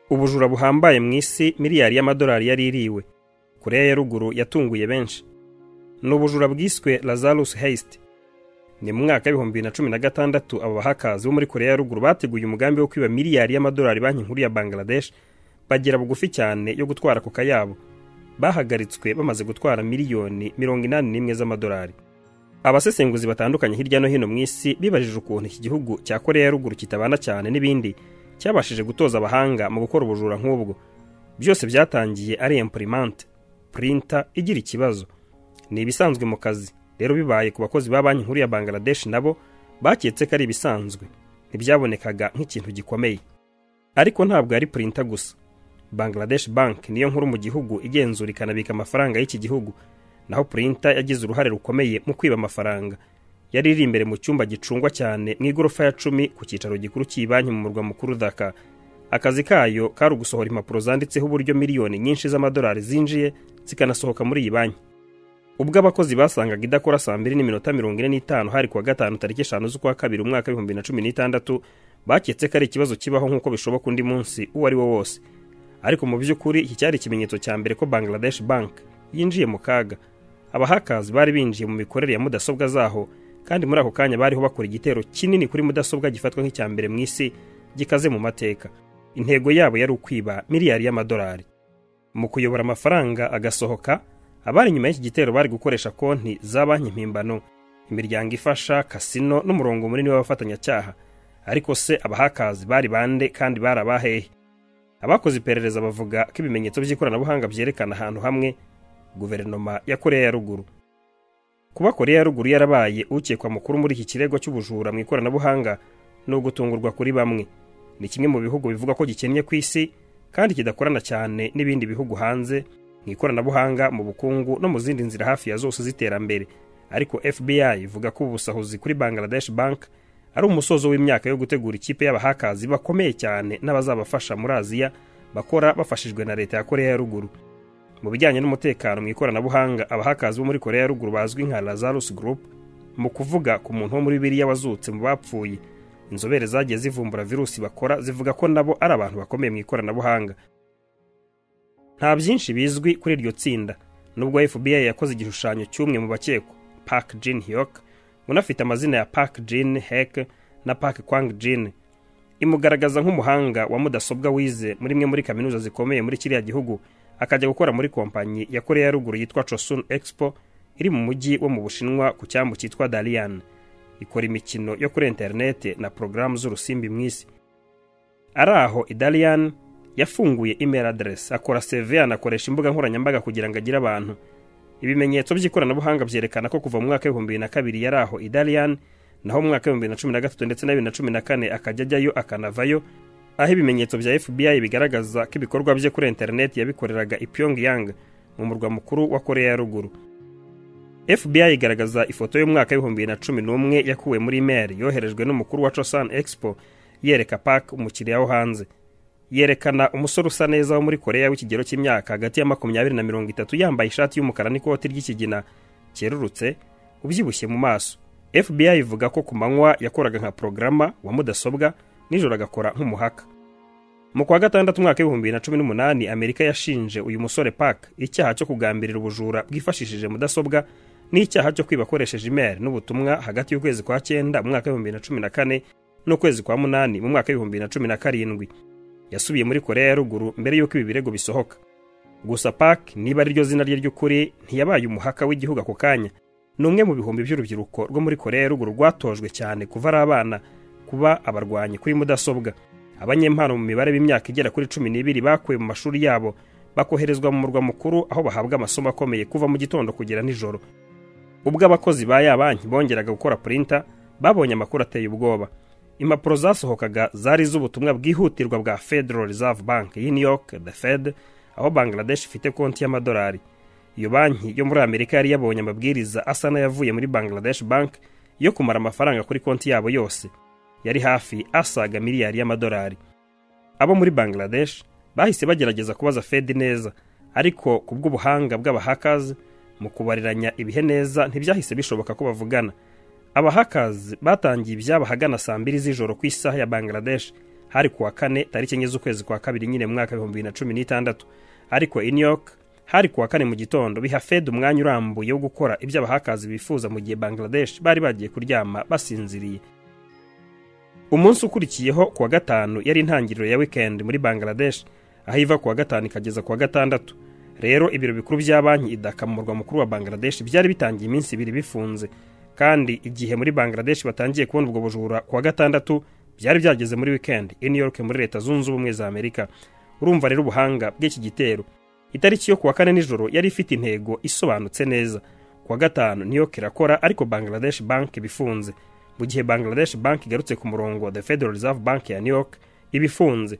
ubujura buhambaye mu isi miliyari y'amadolari yari iriwe koreya ya ruguru yatunguye benshi ni ubujura bwiswe lazarus heist ni mu mwaka w'ibihumbi bibiri na cumi na gatandatu aba bahakazi bo muri koreya ya ruguru bateguye umugambi wo kwiba miliyari y'amadolari banki nkuru ya bangladesh bagera bugufi cyane yo gutwara koka yabo bahagaritswe bamaze gutwara miliyoni mirongo inani n'imwe z'amadolari abasesenguzi batandukanye hirya no hino mu isi bibajije ukuntu iki gihugu cya koreya ya ruguru kitabana cyane n'ibindi cyabashije gutoza abahanga mu gukora ubujura nk'ubwo byose byatangiye ari impurimante purinta igira ikibazo ni ibisanzwe mu kazi rero bibaye ku bakozi ba banki nkuru ya bangladesh nabo baketse ko ari ibisanzwe ntibyabonekaga nk'ikintu gikomeye ariko ntabwo ari purinta gusa bangladesh bank niyo nkuru mu gihugu igenzura ikanabika amafaranga y'iki gihugu naho purinta yagize uruhare rukomeye mu kwiba amafaranga yari iri imbere mu cyumba gicungwa cyane mu igorofa ya cumi ku cyicaro gikuru cy'ibanki mu murwa mukuru daka akazi kayo kari ugusohora impapuro zanditseho uburyo miliyoni nyinshi z'amadolari zinjiye zikanasohoka muri iyi banki ubwo abakozi basangaga idakora saa mbiri n'iminota mirongo ine n'itanu hari kuwa gatanu tariki eshanu z'ukwa kabiri umwaka w'ibihumbi na cumi n'itandatu baketse ko ari ikibazo kibaho nk'uko bishoboka undi munsi uwo ari wo wose ariko mu by'ukuri iki cyari ikimenyetso cya mbere ko bangladesh bank yinjiye mu kaga abahakazi bari binjiye mu mikorere ya mudasobwa zaho kandi muri ako kanya bariho bakora igitero kinini kuri mudasobwa gifatwa nk'icya mbere mu isi gikaze mu mateka intego yabo yari ukwiba miliyari y'amadolari mu kuyobora amafaranga agasohoka abari inyuma y'iki gitero bari gukoresha konti za banki mpimbano imiryango ifasha kasino n'umurongo munini w'abafatanyacyaha ariko se abahakazi bari bande kandi bari abahehe abakoze iperereza bavuga ko ibimenyetso by'ikoranabuhanga byerekana ahantu hamwe guverinoma ya koreya ya ruguru kuba koreya ya ruguru yarabaye ukekwa mukuru muri iki kirego cy'ubujura mu ikoranabuhanga ni ugutungurwa kuri bamwe ni kimwe mu bihugu bivuga ko gikennye ku isi kandi kidakorana cyane n'ibindi bihugu hanze mu ikoranabuhanga mu bukungu no mu zindi nzira hafi ya zose z'iterambere ariko fbi ivuga ko ubusahuzi kuri bangladesh bank ari umusozo w'imyaka yo gutegura ikipe y'abahakazi bakomeye cyane n'abazabafasha muri aziya bakora bafashijwe na leta ya koreya ya ruguru mu bijyanye n'umutekano mu ikoranabuhanga abahakazi bo muri koreya ya ruguru bazwi nka lazarus group mu kuvuga ku muntu wo muri biriya wazutse mu bapfuye inzobere zagiye zivumbura virusi bakora zivuga ko nabo ari abantu bakomeye mu ikoranabuhanga nta byinshi bizwi kuri iryo tsinda nubwo fbi yakoze igishushanyo cy'umwe mu bakekwa park jin hyok unafite amazina ya park jin hek na park kwang jin imugaragaza nk'umuhanga wa mudasobwa wize muri imwe muri kaminuza zikomeye muri kiriya gihugu akajya gukora muri kompanyi ya koreya ya ruguru yitwa chosun expo iri mu mujyi wo mu bushinwa ku cyambu cyitwa dalian ikora imikino yo kuri interinete na porogaramu z'urusimbi mu isi ari aho idalian yafunguye email address akora seve anakoresha imbuga nkoranyambaga kugira ngo agire abantu ibimenyetso by'ikoranabuhanga byerekana ko kuva mu mwaka w'ibihumbi bibiri na kabiri yari aho idalian naho mu mwaka w'ibihumbi bibiri na cumi na gatatu ndetse na bibiri na cumi na kane akajya ajyayo akanavayo aho ibimenyetso bya FBI bigaragaza ko ibikorwa bye kuri interineti yabikoreraga i Pyongyang mu murwa mukuru wa Koreya ya ruguru FBI igaragaza ifoto y'umwaka w'ibihumbi bibiri na cumi n'umwe yakuwe muri mail yoherejwe n'umukuru wa Chosun Expo yereka Park umukiriya wo hanze yerekana umusore usa neza wo muri Koreya w'ikigero cy'imyaka hagati ya makumyabiri na mirongo itatu yambaye ishati y'umukara n'ikoti ry'ikigina cyerurutse ubyibushye mu maso FBI ivuga ko ku manywa yakoraga nka porogaramu wa mudasobwa nijoro agakora nk'umuhaka mu kwa gatandatu umwaka w'ibihumbi bibiri na cumi n'umunani amerika yashinje uyu musore park icyaha cyo kugambirira ubujura bwifashishije mudasobwa n'icyaha cyo kwiba akoresheje imeri n'ubutumwa hagati y'ukwezi kwa cyenda mu mwaka w'ibihumbi bibiri na cumi na kane n'ukwezi kwa munani mu mwaka w'ibihumbi bibiri na cumi na karindwi yasubiye muri koreya ya ruguru mbere y'uko ibi birego bisohoka gusa park niba ariryo zina rye ry'ukuri ntiyabaye umuhaka w'igihugu ako kanya ni umwe mu bihumbi by'urubyiruko rwo muri koreya ya ruguru rwatojwe cyane kuva ari abana kuba abarwanyi kuri mudasobwa abanyempano mu mibare b'imyaka igera kuri cumi n'ibiri bakuwe mu mashuri yabo bakoherezwa mu murwa mukuru aho bahabwa amasomo akomeye kuva mu gitondo kugera nijoro ubwo abakozi ba ya banki bongeraga gukora purinta babonye amakuru ateye ubwoba impapuro zasohokaga zari iz'ubutumwa bwihutirwa bwa federal reserve bank y'i new york the fed aho bangladesh ifite konti y'amadolari iyo banki yo muri amerika yari yabonye amabwiriza asa n'ayavuye muri bangladesh bank yo kumara amafaranga kuri konti yabo yose yari hafi asaga miliyari y'amadolari abo muri bangladesh bahise bagerageza kubaza fed neza ariko ku bw'ubuhanga bw'abahakazi mu kubariranya ibihe neza ntibyahise bishoboka ko bavugana abahakazi batangiye ibyabo ahagana saa mbiri z'ijoro ku isaha ya bangladesh hari ku wa kane tariki enye z'ukwezi kwa kabiri nyine mu mwaka w'ibihumbi bibiri na cumi n'itandatu ariko i new york hari ku wa kane mu gitondo biha fed umwanya urambuye wo gukora ibyo abahakazi bifuza mu gihe bangladesh bari bagiye kuryama basinziriye umunsi ukurikiyeho ku wa gatanu yari intangiriro ya weekend muri bangladesh aho iva ku wa gatanu ikageza ku wa gatandatu rero ibiro bikuru bya banki idaka mu murwa mukuru wa bangladesh byari bitangiye iminsi ibiri bifunze kandi igihe muri bangladesh batangiye kubona ubwo bujura ku wa gatandatu byari byageze muri weekend i new york muri leta zunze ubumwe za amerika urumva rero ubuhanga bw'iki gitero itariki yo kuwa kane nijoro yari ifite intego isobanutse neza kuwa gatanu niyo kirakora ariko bangladesh bank bifunze mu gihe bangladesh bank igarutse ku murongo the federal reserve bank ya new york ibifunze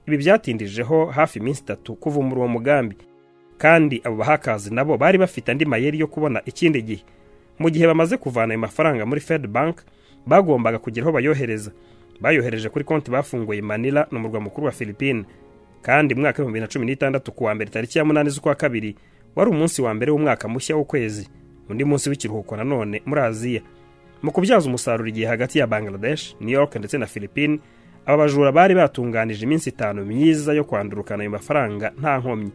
ibi byatindijeho hafi iminsi itatu kuva muri uwo mugambi kandi abo bahakazi nabo bari bafite andi mayeri yo kubona ikindi gihe mu gihe bamaze kuvana ayo mafaranga muri fed bank bagombaga kugira aho bayohereza bayohereje kuri konti bafunguye manila ni umurwa mukuru wa philippine kandi mu mwaka w'ibihumbi bibiri na cumi n'itandatu ku wa mbere tariki ya munani z'ukwa kabiri wari umunsi wa mbere w'umwaka mushya w'ukwezi undi munsi w'ikiruhuko nanone muri aziya mu kubyaza umusaruro igihe hagati ya bangladesh new york ndetse na philippine aba bajura bari batunganije iminsi itanu myiza yo kwandurukana ayo mafaranga nta nkomyi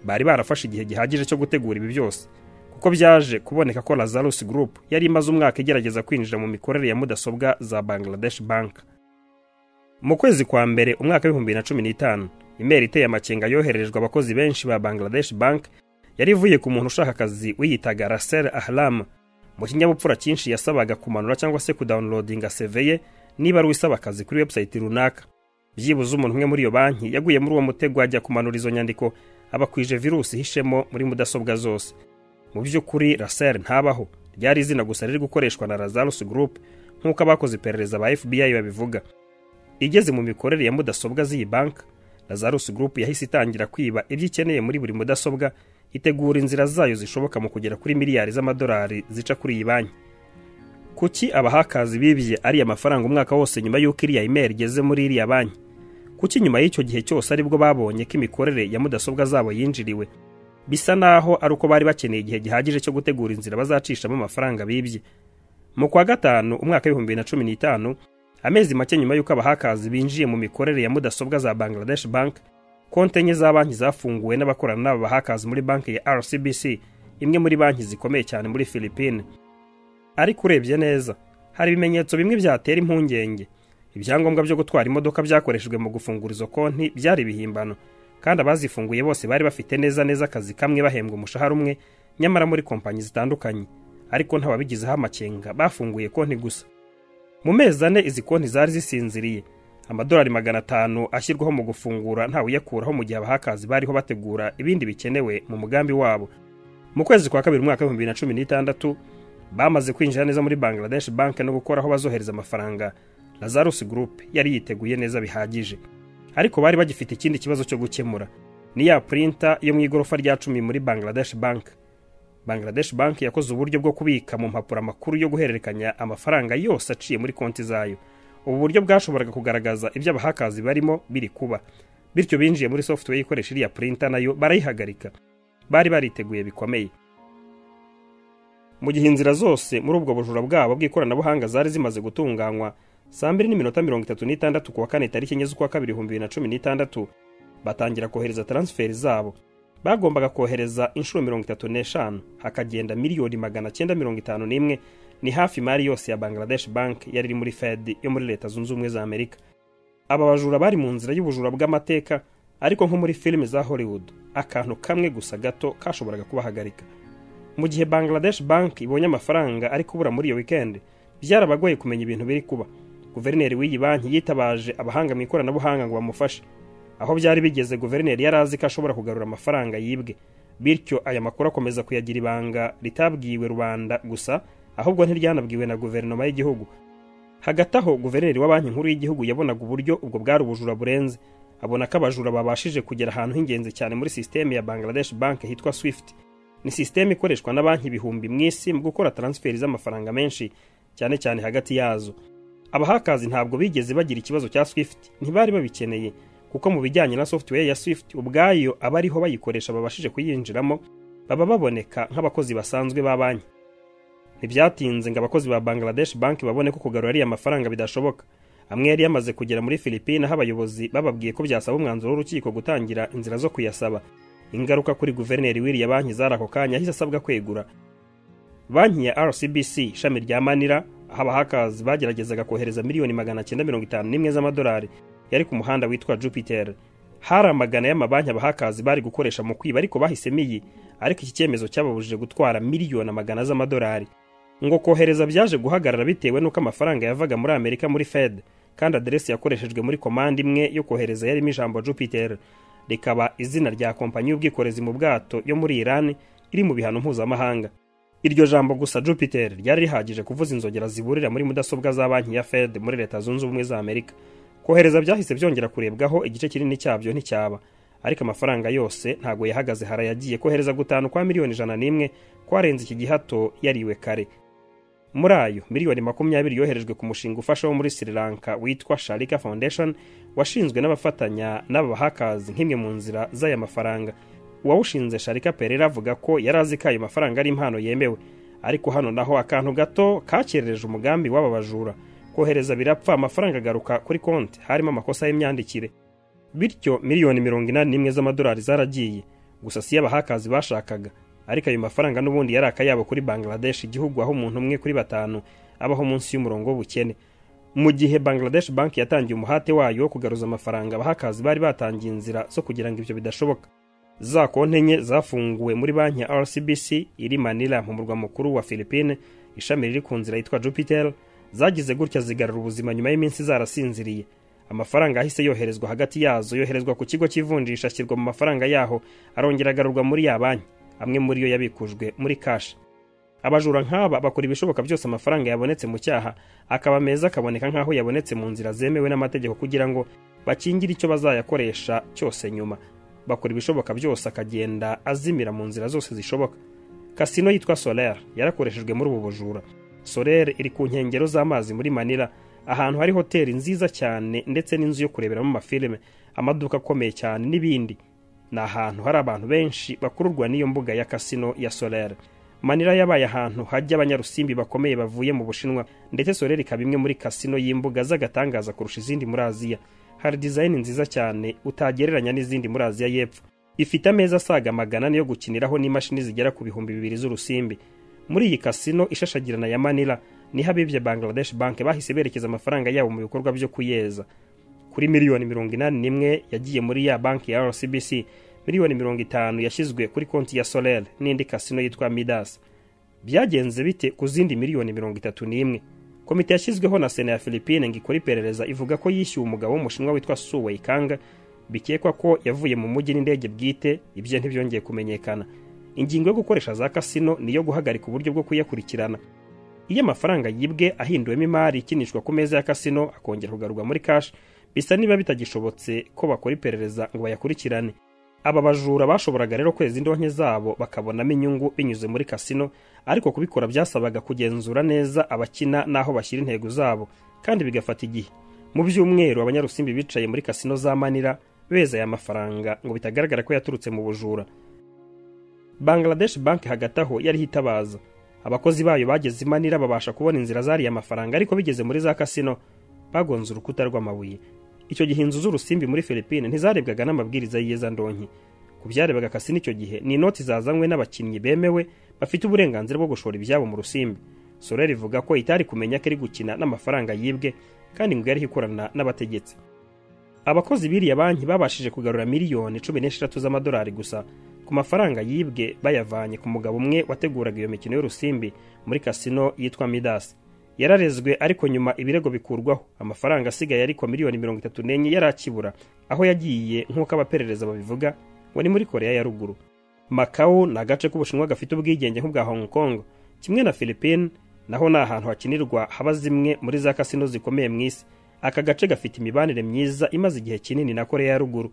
bari barafashe igihe gihagije cyo gutegura ibi byose kuko byaje kuboneka ko lazarus group yari imaze umwaka igerageza kwinjira mu mikorere ya mudasobwa za bangladesh bank mu kwezi kwa mbere umwaka w'ibihumbi bibiri na cumi n'itanu imeri iteye amakenga yohererejwe abakozi benshi ba bangladesh bank yari ivuye ku muntu ushaka akazi wiyitaga rasel ahlam mu kinyabupfura cyinshi yasabaga kumanura cyangwa se kudawunilodinga seveye niba ari uwisaba akazi kuri webusayiti runaka byibuze umuntu umwe muri iyo banki yaguye muri uwo mutego ajya kumanura izo nyandiko abakwije virusi ihishemo muri mudasobwa zose mu by'ukuri rasel ntabaho ryari izina gusa riri gukoreshwa na lazarus group nk'uko abakoze iperereza ba fbi babivuga igeze mu mikorere ya mudasobwa z'iyi banki lazarus group yahise itangira kwiba ibyo ikeneye muri buri mudasobwa itegura inzira zayo zishoboka mu kugera kuri miliyari z'amadolari zica kuri iyi banki kuki abahakazi bibye ariya mafaranga umwaka wose nyuma y'uko iriya imeri igeze muri iriya banki kuki nyuma y'icyo gihe cyose aribwo babonye ko imikorere ya mudasobwa zabo yinjiriwe bisa naho ari uko bari bakeneye igihe gihagije cyo gutegura inzira bazacishamo amafaranga bibye mu kwa gatanu umwaka w'ibihumbi bibiri na cumi n'itanu amezi make nyuma y'uko abahakazi binjiye mu mikorere ya mudasobwa za bangladesh bank konti enye za banki zafunguwe n'abakorana n'aba bahakazi muri banki ya rcbc imwe muri banki zikomeye cyane muri philippine ariko urebye neza hari ibimenyetso bimwe byatera impungenge ibyangombwa byo gutwara imodoka byakoreshejwe mu gufungura izo konti byari ibihimbano kandi abazifunguye bose bari bafite neza neza akazi kamwe bahembwa umushahara umwe nyamara muri kompanyi zitandukanye ariko ntababigizeho amakenga bafunguye konti gusa mu mezi ane izi konti zari zisinziriye amadolari magana atanu ashyirwaho mu gufungura ntawe uyakuraho mu gihe abahakazi bariho bategura ibindi bikenewe mu mugambi wabo mu kwezi kwa kabiri umwaka w'ibihumbi bibiri na cumi n'itandatu bamaze kwinjira neza muri bangladesh banki no gukora aho bazohereza amafaranga lazarus group yari yiteguye neza bihagije ariko bari bagifite ikindi kibazo cyo gukemura ni ya purinta yo mu igorofa rya cumi muri bangladesh banki bangladesh banki yakoze uburyo bwo kubika mu mpapuro amakuru yo guhererekanya amafaranga yose aciye muri konti zayo ubu buryo bwashoboraga kugaragaza ibyo abahakazi barimo biri kuba bityo binjiye muri software ikoresha iriya purinta nayo barayihagarika bari bariteguye bikomeye mu gihe inzira zose muri ubwo bujura bwabo bw'ikoranabuhanga zari zimaze gutunganywa saa mbiri n'iminota mirongo itatu n'itandatu kuwa kane tariki enye z'ukwa kabiri ibihumbi bibiri na cumi n'itandatu batangira kohereza taransiferi zabo bagombaga kohereza inshuro mirongo itatu n'eshanu hakagenda miliyoni magana cyenda mirongo itanu n'imwe ni hafi imari yose ya bangladesh bank yari iri muri fed yo muri leta zunze ubumwe za amerika aba bajura bari mu nzira y'ubujura bw'amateka ariko nko muri filime za hollywood akantu kamwe gusa gato kashoboraga kubahagarika mu gihe bangladesh bank ibonye amafaranga ari kubura muri iyo weekend byarabagoye kumenya ibintu biri kuba guverineri w'iyi banki yitabaje abahanga mu ikoranabuhanga ngo bamufashe aho byari bigeze guverineri yari azi ko ashobora kugarura amafaranga yibwe bityo aya makuru akomeza kuyagira ibanga ritabwiwe rubanda gusa ahubwo ntiryanabwiwe na guverinoma y'igihugu hagati aho guverineri wa banki nkuru y'igihugu yabonaga uburyo ubwo bwari ubujura burenze abona ko abajura babashije kugera ahantu h'ingenzi cyane muri sisiteme ya bangladesh bank hitwa swift ni sisiteme ikoreshwa na banki ibihumbi mu isi mu gukora taransiferi z'amafaranga menshi cyane cyane hagati yazo abahakazi ntabwo bigeze bagira ikibazo cya swift ntibari babikeneye kuko mu bijyanye na software ya swift ubwayo abariho bayikoresha babashije kuyinjiramo baba baboneka nk'abakozi basanzwe ba banki ntibyatinze ngo abakozi ba bangladesh banki babone ko kugarura ariya mafaranga bidashoboka amwe yari yamaze kugera muri filipine aho abayobozi bababwiye ko byasaba umwanzuro w'urukiko gutangira inzira zo kuyasaba ingaruka kuri guverineri wiriya banki zari ako kanya yahise asabwa kwegura banki ya rcbc ishami rya manira aho abahakazi bageragezaga kohereza miliyoni magana cyenda mirongo itanu n'imwe z'amadolari yari ku muhanda witwa jupiter hari amagana y'amabanki abahakazi bari gukoresha mu kwiba ariko bahisemo iyi ariko iki cyemezo cyababujije gutwara miliyoni amagana z'amadolari ngo kohereza byaje guhagarara bitewe n'uko amafaranga yavaga muri amerika muri fed kandi aderesi yakoreshejwe muri komande imwe yo kohereza yarimo ijambo jupiter rikaba izina rya kompanyi y'ubwikorezi mu bwato yo muri Iran iri mu bihano mpuzamahanga iryo jambo gusa Jupiter ryari rihagije kuvuza inzogera ziburira muri mudasobwa za banki ya Fed muri leta zunze ubumwe za Amerika kohereza byahise byongera kurebwaho igice kinini cyabyo nticyaba ariko amafaranga yose ntago yahagaze hara yagiye kohereza gutanu kwa miliyoni ijana n'imwe kwarenze iki gihato yariwe kare muri ayo miliyoni makumyabiri yoherejwe ku mushinga ufasha wo muri sri lanka witwa sharika foundation washinzwe n'abafatanya n'aba bahakazi nk'imwe mu nzira z'aya mafaranga uwawushinze sharika perera avuga ko yari azi ko ayo mafaranga ari impano yemewe ariko hano naho akantu gato kakerereje umugambi w'aba bajura kohereza birapfa amafaranga agaruka kuri konti harimo amakosa y'imyandikire bityo miliyoni mirongo inani n'imwe z'amadolari zaragiye gusa si y'abahakazi bashakaga ariko ayo mafaranga n'ubundi yari akayabo kuri bangladesh igihugu aho umuntu umwe kuri batanu abaho munsi y'umurongo w'ubukene mu gihe bangladesh banki yatangiye umuhate wayo wo kugaruza amafaranga abahakazi bari batangiye inzira zo kugira ngo ibyo bidashoboka za konti enye zafunguwe muri banki ya rcbc iri manila mu murwa mukuru wa philippine ishami riri ku nzira yitwa jupiter zagize gutya zigarura ubuzima nyuma y'iminsi zarasinziriye amafaranga ahise yoherezwa hagati yazo yoherezwa ku kigo cy'ivunjisha ashyirwa mu mafaranga yaho arongera agarurwa muri ya banki amwe muri yo yabikujwe muri kashi abajura nk'aba bakora ibishoboka byose amafaranga yabonetse mu cyaha akaba meza akaboneka nk'aho yabonetse mu nzira zemewe n'amategeko kugira ngo bakingire icyo bazayakoresha cyose nyuma bakora ibishoboka byose akagenda azimira mu nzira zose zishoboka kasino yitwa soler yarakoreshejwe muri ubu bujura soler iri ku nkengero z'amazi muri manila ahantu hari hoteli nziza cyane ndetse n'inzu yo kureberamo amafilime amaduka akomeye cyane n'ibindi ni ahantu hari abantu benshi bakururwa n'iyo mbuga ya kasino ya solere manira yabaye ahantu hajya abanyarusimbi bakomeye bavuye mu bushinwa ndetse solere ikaba imwe muri kasino y'imbuga z'agatangaza kurusha izindi muri aziya hari dizayini nziza cyane utagereranya n'izindi muri aziya y'epfo ifite ameza asaga magana ane yo gukiniraho n'imashini zigera ku bihumbi bibiri z'urusimbi muri iyi kasino ishashagirana ya manira niho abibye bangladesh bank bahise berekeza amafaranga yabo mu bikorwa byo kuyeza kuri miliyoni mirongo inani n'imwe yagiye muri ya banki ya rcbc miliyoni mirongo itanu yashyizwe kuri konti ya solel n'indi kasino yitwa midas byagenze bite ku zindi miliyoni mirongo itatu n'imwe komite yashyizweho na sena ya philippine ngo ikore iperereza ivuga ko yishyuwe umugabo w'umushinwa witwa suwei kanga bikekwa ko yavuye mu mujyi n'indege bwite ibye ntibyongeye kumenyekana ingingo yo gukoresha za kasino ni iyo guhagarika uburyo bwo kuyakurikirana iyo amafaranga yibwe ahinduwemo imari ikinishwa ku meza ya kasino akongera kugarurwa muri kashi bisa niba bitagishobotse ko bakora iperereza ngo bayakurikirane aba bajura bashoboraga rero kweza indonke zabo bakabonamo inyungu binyuze muri kasino ariko kubikora byasabaga kugenzura neza abakina n'aho bashyira intego zabo kandi bigafata igihe mu byumweru abanyarusimbi bicaye muri kasino za manira beza aya mafaranga ngo bitagaragara ko yaturutse mu bujura bangladesh banki hagati aho yari hitabaza abakozi bayo bageze i manira babasha kubona inzira zariya mafaranga ariko bigeze muri za kasino bagonze urukuta rw'amabuye icyo gihe inzu z'urusimbi muri Philippine ntizarebwaga n'amabwiriza y'iyezandonke ku byarebaga kasino icyo gihe ni inoti zazanywe n'abakinnyi bemewe bafite uburenganzira bwo gushora ibyabo mu rusimbi Soler ivuga ko itari kumenya ko iri gukina n'amafaranga yibwe kandi ngo yari ikorana n'abategetsi abakozi b'iriya banki babashije kugarura miliyoni cumi n'eshatu z'amadolari gusa ku mafaranga yibwe bayavanye ku mugabo umwe wateguraga iyo mikino y'urusimbi muri kasino yitwa Midas yararezwe ariko nyuma ibirego bikurwaho amafaranga asigaye ariko miliyoni mirongo itatu n'enye yarakibura aho yagiye nk'uko abaperereza babivuga ngo ni muri korea ya ruguru makawu ni agace k'ubushinwa gafite ubwigenge nk'ubwa hong kong kimwe na philippine naho ni ahantu hakinirwa haba zimwe muri za kasino zikomeye mu isi aka gace gafite imibanire myiza imaze igihe kinini na korea ya ruguru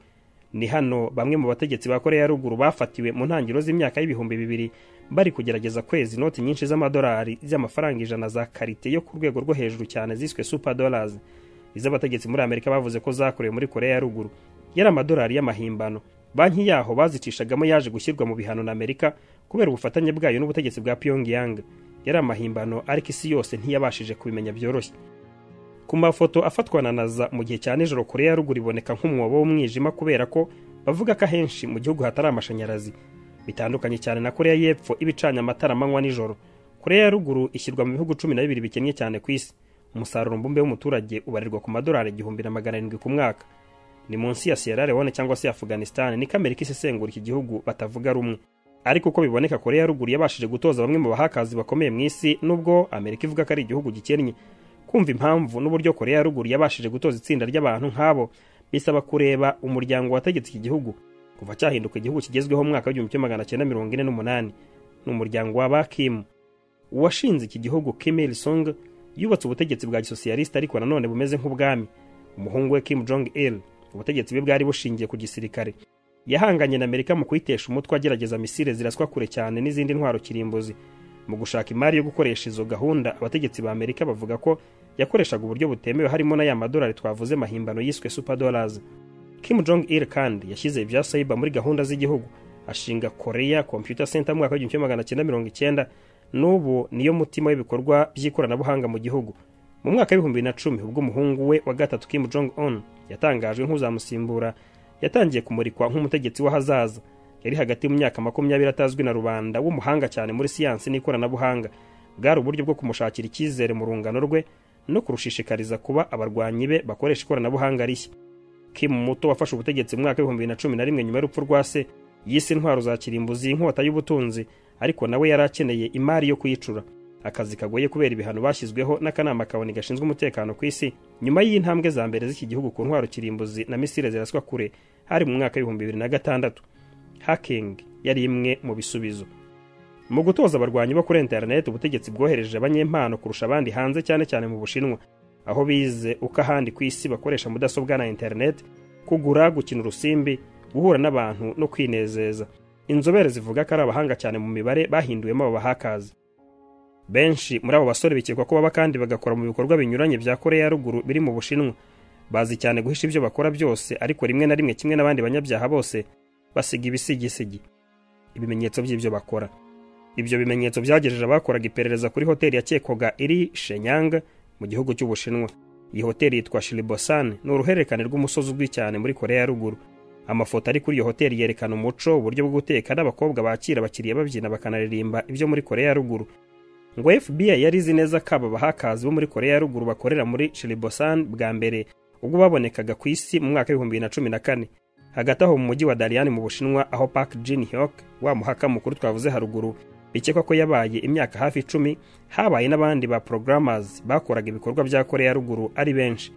ni hano bamwe mu bategetsi ba korea ya ruguru bafatiwe mu ntangiriro z'imyaka y'ibihumbi bibiri bari kugerageza kweza inoti nyinshi z'amadolari z'amafaranga ijana za karite yo ku rwego rwo hejuru cyane ziswe super dollars iz'abategetsi muri amerika bavuze ko zakorewe muri korea ya ruguru yari amadolari y'amahimbano banki yaho bazicishagamo yaje gushyirwa mu bihano na amerika kubera ubufatanye bwayo n'ubutegetsi bwa pyongyang yari amahimbano ariko isi yose ntiyabashije kubimenya byoroshye ku mafoto afatwa na naza mu gihe cya nijoro kure ya ruguru iboneka nk'umwobo w'umwijima kubera ko bavuga ko ahenshi mu gihugu hatari amashanyarazi bitandukanye cyane na koreya y'epfo iba icanye amatara amanywa nijoro koreya ya ruguru ishyirwa mu bihugu cumi na bibiri bikennye cyane ku isi umusaruro mbumbe w'umuturage ubarirwa ku madolari igihumbi na magana arindwi ku mwaka ni munsi ya sierra leone cyangwa se afghanistan niko amerika isesengura iki gihugu batavuga rumwe ariko uko biboneka koreya ya ruguru yabashije gutoza bamwe mu bahakazi bakomeye mu isi nubwo amerika ivuga ko ari igihugu gikennye kumva impamvu n'uburyo koreya ya ruguru yabashije gutoza itsinda ry'abantu nk'abo bisaba kureba umuryango wategetse iki gihugu kuva cyahinduka igihugu kigezweho mu mwaka w'igihumbi kimwe magana cyenda mirongo ine n'umunani ni umuryango wa bakimu uwashinze iki gihugu kim il sung yubatse ubutegetsi bwa gisosiyalisita ariko nanone bumeze nk'ubwami umuhungu we kim jong il ubutegetsi bwe bwari bushingiye ku gisirikare yahanganye na amerika mu kuyitesha umutwe agerageza misile ziraswa kure cyane n'izindi ntwaro kirimbuzi mu gushaka imari yo gukoresha izo gahunda abategetsi ba amerika bavuga ko yakoreshaga uburyo butemewe harimo na ya madolari twavuze mahimbano yiswe superdolars kim jong il kandi yashyize ibya saiba muri gahunda z'igihugu ashinga korea computer center mu mwaka w'igihumbi kimwe magana cyenda mirongo icyenda n'ubu niyo mutima w'ibikorwa by'ikoranabuhanga mu gihugu mu mwaka w'ibihumbi na cumi ubwo umuhungu we wa gatatu kim jong un yatangajwe nk'uzamusimbura yatangiye kumurikwa nk'umutegetsi w'ahazaza yari hagati mu myaka makumyabiri atazwi na rubanda w'umuhanga cyane muri siyansi n'ikoranabuhanga bwari uburyo bwo kumushakira icyizere mu rungano rwe no kurushishikariza kuba abarwanyi be bakoresha ikoranabuhanga rishya kim muto wafashe ubutegetsi mu mwaka w'ibihumbi na cumi na rimwe nyuma y'urupfu rwa se yise intwaro za kirimbuzi inkota y'ubutunzi ariko nawe yari akeneye imari yo kuyicura akazi kagoye kubera ibihano bashyizweho n'akanama kaboni gashinzwe umutekano ku isi nyuma y'intambwe za mbere z'iki gihugu ku ntwaro kirimbuzi na misile ziraswa kure hari mu mwaka w'ibihumbi bibiri na gatandatu hacking yari imwe mu bisubizo mu gutoza abarwanyi bo kuri interineti ubutegetsi bwohereje abanyempano kurusha abandi hanze cyane cyane mu bushinwa aho bize uko ahandi ku isi bakoresha mudasobwa na interineti kugura gukina urusimbi guhura n'abantu no kwinezeza inzobere zivuga ko ari abahanga cyane mu mibare bahinduwemo abo bahakazi benshi muri abo basore bikekwa ko baba kandi bagakora mu bikorwa binyuranye bya koreya ya ruguru biri mu bushinwa bazi cyane guhisha ibyo bakora byose ariko rimwe na rimwe kimwe n'abandi banyabyaha bose basiga ibisigisigi ibimenyetso by'ibyo bakora ibyo bimenyetso byagejeje abakoraga iperereza kuri hoteli yakekwaga iri shenyanga mu gihugu cy'ubushinwa iyi hoteli yitwa shiribosan ni uruhererekane rw'umusozi uzwi cyane muri koreya ya ruguru amafoto ari kuri iyo hoteli yerekana umuco uburyo bwo guteka n'abakobwa bakira abakiriya babyina bakanaririmba ibyo muri koreya ya ruguru ngo FBI yari izi neza ko aba bahakazi bo muri Korea ya ruguru bakorera muri Chilbosan bwa mbere ubwo babonekaga ku isi mu mwaka w'ibihumbi bibiri na cumi na kane hagati aho mu mujyi wa Dalian mu Bushinwa aho Park Jin Hyuk wa muhaka mukuru twavuze haruguru bikekwa ko yabaye imyaka hafi icumi habaye n'abandi ba programmers bakoraga ibikorwa bya Korea ya ruguru ari benshi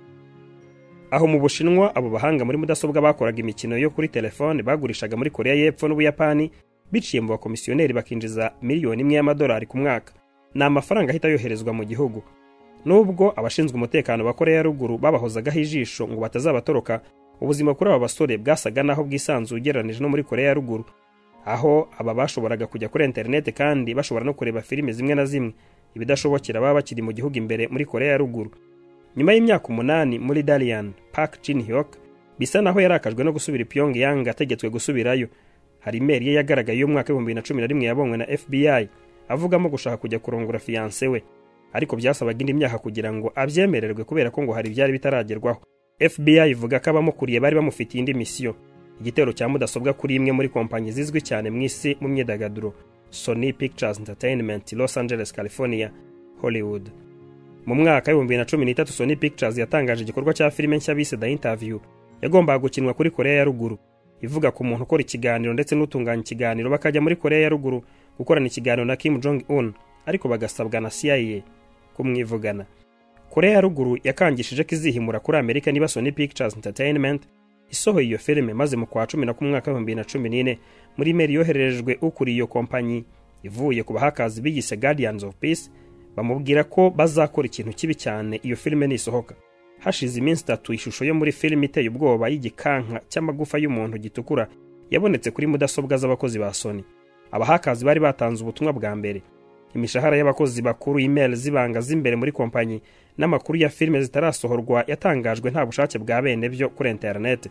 aho mu Bushinwa abo bahanga muri mudasobwa bakoraga imikino yo kuri telefone bagurishaga muri Korea y'Epfo n'Ubuyapani biciye mu bakomisiyoneri bakinjiza miliyoni imwe y'amadolari ku mwaka ni amafaranga ahita yoherezwa mu gihugu nubwo abashinzwe umutekano ba koreya ruguru babahozagaho ijisho ngo batazabatoroka ubuzima kuri aba basore bwasaga naho bwisanzuye ugereranije no muri koreya ruguru aho aba bashoboraga kujya kuri interineti kandi bashobora no kureba filime zimwe na zimwe ibidashobokera baba bakiri mu gihugu imbere muri koreya ruguru nyuma y'imyaka umunani muri dalian park jin hyok bisa naho yarakajwe no gusubira i pyongyang ategetswe gusubirayo hari imeri ye yagaragaye y'umwaka w'ibihumbi bibiri na cumi na rimwe yabonywe na fbi avugamo gushaka kujya kurongora fiyanse we ariko byasabaga indi myaka kugira ngo abyemererwe kubera ko ngo hari ibyari bitaragerwaho fbi ivuga ko abamukuriye bari bamufitiye indi misiyo igitero cya mudasobwa kuri imwe muri kompanyi zizwi cyane mu isi mu myidagaduro sony pictures entertainment los angeles california hollywood mu mwaka w'ibihumbi bibiri na cumi n'itatu sony pictures yatangaje igikorwa cya filime nshya bise the interview yagombaga gukinwa kuri koreya ya ruguru ivuga ku muntu ukora ikiganiro ndetse n'utunganya ikiganiro bakajya muri koreya ya ruguru gukorana ikiganiro na Kim Jong Un ariko bagasabwa na CIA kumwivugana Korea ya ruguru yakangishije ko izihimura kuri Amerika niba Sony Pictures Entertainment isohoye iyo filime maze mu kwa cumi na kumwe mwaka w'ibihumbi na cumi n'ine muri meri yohererejwe ukuriye iyo kompanyi ivuye ku bahakazi biyise Guardians of Peace bamubwira ko bazakora ikintu kibi cyane iyo filime nisohoka hashize iminsi itatu ishusho yo muri filime iteye ubwoba y'igikanka cy'amagufa y'umuntu gitukura yabonetse kuri mudasobwa z'abakozi ba Sony abahakazi bari batanze ubutumwa bwa mbere imishahara y'abakozi bakuru email zibanga z'imbere muri kompanyi n'amakuru ya filime zitarasohorwa yatangajwe nta bushake bwa bene byo kuri interineti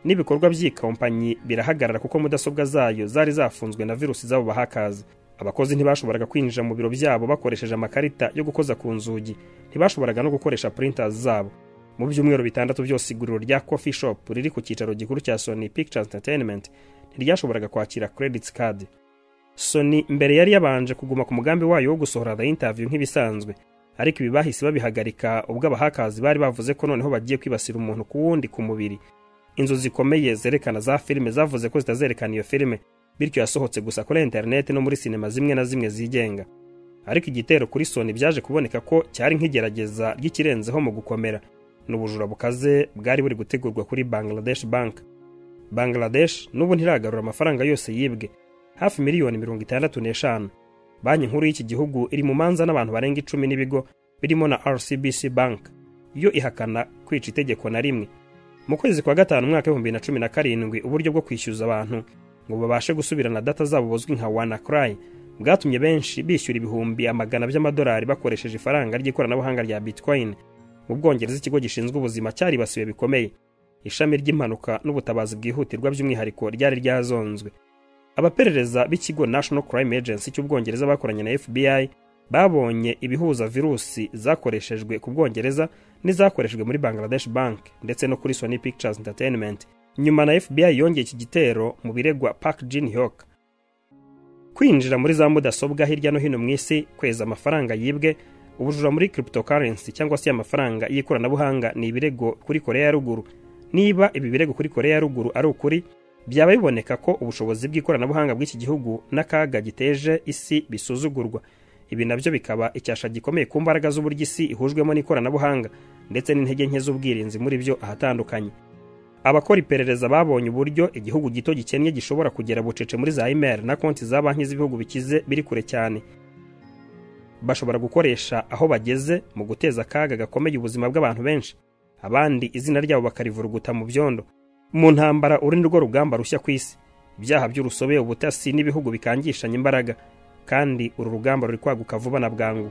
n'ibikorwa by'iyi kompanyi birahagarara kuko mudasobwa zayo zari zafunzwe na virusi z'abo bahakazi abakozi ntibashoboraga kwinjira mu biro byabo bakoresheje amakarita yo gukoza ku nzugi ntibashoboraga no gukoresha printers zabo mu byumweru bitandatu byose iguriro rya coffee shop riri ku cyicaro gikuru cya sony pictures entertainment ntiryashoboraga kwakira credit card sony mbere yari yabanje kuguma ku mugambi wayo wo gusohora the interview nk'ibisanzwe ariko ibi bahise babihagarika ubwo abahakazi bari bavuze ko noneho bagiye kwibasira umuntu ku wundi ku mubiri inzu zikomeye zerekana za filime zavuze ko zitazerekana iyo filime bityo yasohotse gusa kuri interineti no muri sinema zimwe na zimwe zigenga ariko igitero kuri soni byaje kuboneka ko cyari nk'igerageza ry'ikirenzeho mu gukomera n'ubujura bukaze bwari buri gutegurwa kuri bangladesh bank bangladesh n'ubu ntiragarura amafaranga yose yibwe hafi miliyoni mirongo itandatu n'eshanu banki nkuru y'iki gihugu iri mu manza n'abantu barenga icumi n'ibigo birimo na rcbc bank yo ihakana kwica itegeko na rimwe mu kwezi kwa gatanu umwaka w'ibihumbi na cumi na karindwi uburyo bwo kwishyuza abantu ngo babashe gusubirana data zabo buzwi nka wana kurayi bwatumye benshi bishyura ibihumbi amagana by'amadolari bakoresheje ifaranga ry'ikoranabuhanga rya bitcoin mu bwongereza ikigo gishinzwe ubuzima cyaribasiwe bikomeye ishami ry'impanuka n'ubutabazi bwihutirwa by'umwihariko ryari ryazonzwe abaperereza b'ikigo national crime agency cy'ubwongereza bakoranye na fbi babonye ibihuza virusi zakoreshejwe ku bwongereza n'izakoreshejwe muri bangladesh bank ndetse no kuri sony pictures entertainment nyuma na fbi yongeye iki gitero mu biregwa park jin hyok kwinjira muri za mudasobwa hirya no hino mu isi kweza amafaranga yibwe ubujura muri cryptocurrency cyangwa se amafaranga y'ikoranabuhanga ni ibirego kuri korea ya ruguru niba ibi birego kuri korea ya ruguru ari ukuri byaba biboneka ko ubushobozi bw'ikoranabuhanga bw'iki gihugu n'akaga giteje isi bisuzugurwa ibi nabyo bikaba icyasha gikomeye ku mbaraga z'uburyo isi ihujwemo n'ikoranabuhanga ndetse n'intege nke z'ubwirinzi muri byo ahatandukanye abakora iperereza babonye uburyo igihugu gito gikennye gishobora kugera bucece muri za imeri na konti za banki z'ibihugu bikize biri kure cyane bashobora gukoresha aho bageze mu guteza akaga gakomeye ubuzima bw'abantu benshi abandi izina ryabo bakarivuruguta mu byondo mu ntambara uri nirwo rugamba rushya ku isi ibyaha by'urusobe ubutasi n'ibihugu bikangishanya imbaraga kandi uru rugamba ruri kwaguka vuba na bwangu